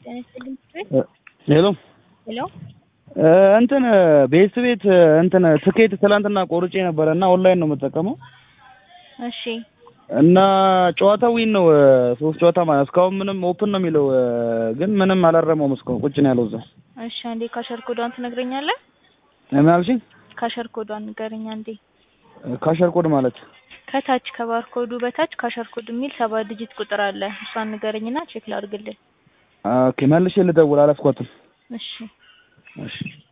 ጤና ይስጥልኝ ቤት ሄሎ ሄሎ እንትን ቤት ቤት እንትን ትኬት ትላንትና ቆርጬ ነበረ እና ኦንላይን ነው የምጠቀመው እሺ እና ጨዋታ ዊን ነው ሶስት ጨዋታ ማለት እስካሁን ምንም ኦፕን ነው የሚለው ግን ምንም አላረመውም እስካሁን ቁጭ ነው ያለው እዛ እሺ አንዴ ካሸር ኮዷን ትነግረኛለህ ምን አልሽኝ ካሸር ኮዷን ንገረኝ አንዴ ካሸር ኮድ ማለት ከታች ከባርኮዱ በታች ካሸር ኮድ የሚል ሰባት ዲጂት ቁጥር አለ እሷን ንገረኝና ቼክ ላድርግልህ ኦኬ መልሼ ልደውል አላስኳትም እሺ እሺ